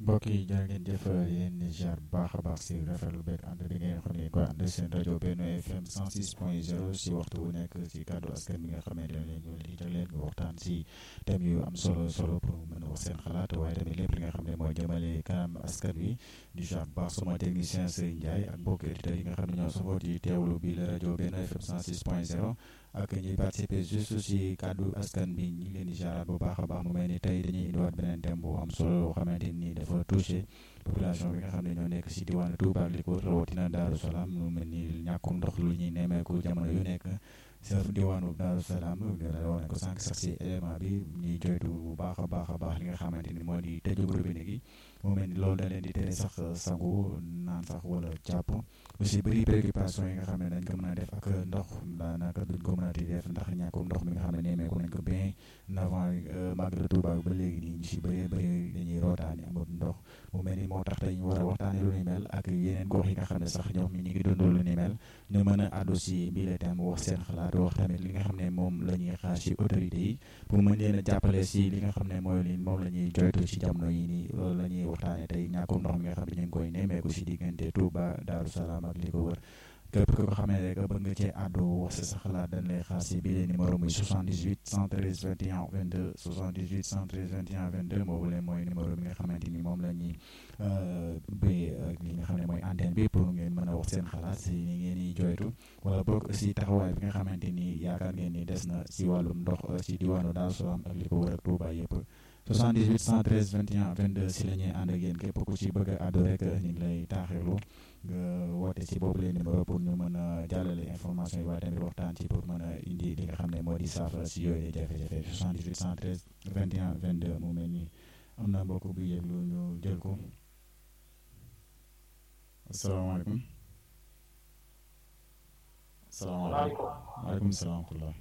mbokk yi jërë ngeen jëf yéen ziar bu baax a baax si rafetlu beeg ànd bi ngeen xam ne ko ànd seen rajo Benno FM 106.0 si waxtu wu nekk si kàddu askan bi nga xamante ne leen ñu di jagleel nga waxtaan si thème yu am solo solo pour mën a wax seen xalaat waaye tamit lépp li nga xam ne mooy jëmale kanam askan wi di ziar bu baax sama technicien Serigne Ndiaye ak mbokk auditeurs yi nga xam ne ñoo safoo di teewlu bi la rajo Benno FM 106.0 ak ñuy participer juste si kàddu askan bi ñu ngi leen di ziaraat bu baax a baax mu mel ni tey dañuy indiwaat beneen thème bu am solo loo xamante ni dafa touché population bi nga xam ne ñoo nekk si diwaanu Touba ak li ko rawatina Daaru Salaam lu mel ni ñàkkum ndox lu ñuy nemmeeku jamono yu nekk sa diwaanu Daaru Salaam wane ko sànq sax si élément bi ñuy joytu bu baax a baax a baax li nga xamante ni moo di tëjub robinet gi mu mel ni loolu da leen di tere sax sangu naan sax wala jàpp aussi bëri préoccupation yi nga xam ne dañ ko mën a def ak ndox daanaka duñ ko mën a di def ndax ñàkkum ndox mi nga xam ne nemmeeku nañ ko bien avant Magal Touba ba léegi nii ñu si bëree bëri dañuy rootaani amut ndox mu mel ni moo tax tey ñu war a waxtaane lu ni mel ak yeneen gox yi nga xam ne sax ñoom ñi ngi dund lu ni mel ñu mën a àddu si bii la tam wax seen xalaat wax tamit li nga xam ne moom la ñuy xaar si autorités yi pour mën leen a jàppale si li nga xam ne mooy li moom la ñuy joytu si jamono yi nii loolu la ñuy waxtaane tey ñàkkum ndox mi nga xam ne ñu ngi koy nemmeeku si diggante Touba Daaru Salaam ak li ko wër képp ko xam ne rek bëgg nga cee àddu wax si sa xalaat dañ lay xaar si bii numéro muy 78 113 21 22 78 113 21 22 boobu leen mooy numéro bi nga xamante ni moom la ñuy ubbee ak li nga xam ne mooy antenne bi pour ngeen mën a wax seen xalaat si ni ngeen di joytu wala boog si taxawaay bi nga xamante ni yaakaar ngeen ni des na si wàllum ndox si diwaanu Daaru Salaam ak li ko wër ak Touba yëpp 78 113 21 22 si la ñuy ànd ak yéen képp ku ci bëgg a àddu rek ñu ngi lay taaxirlu nga woote ci boobu leen numéro pour ñu mën a jàllale information yi waaye tamit waxtaan ci pour mën a indi li nga xam ne moo di saafara si yooyu jafe-jafe 78 113 21 22 mu mel ni am na mbokk bu yëglu ñu jël ko asalaamaaleykum asalaamaaleykum waaleykum salaam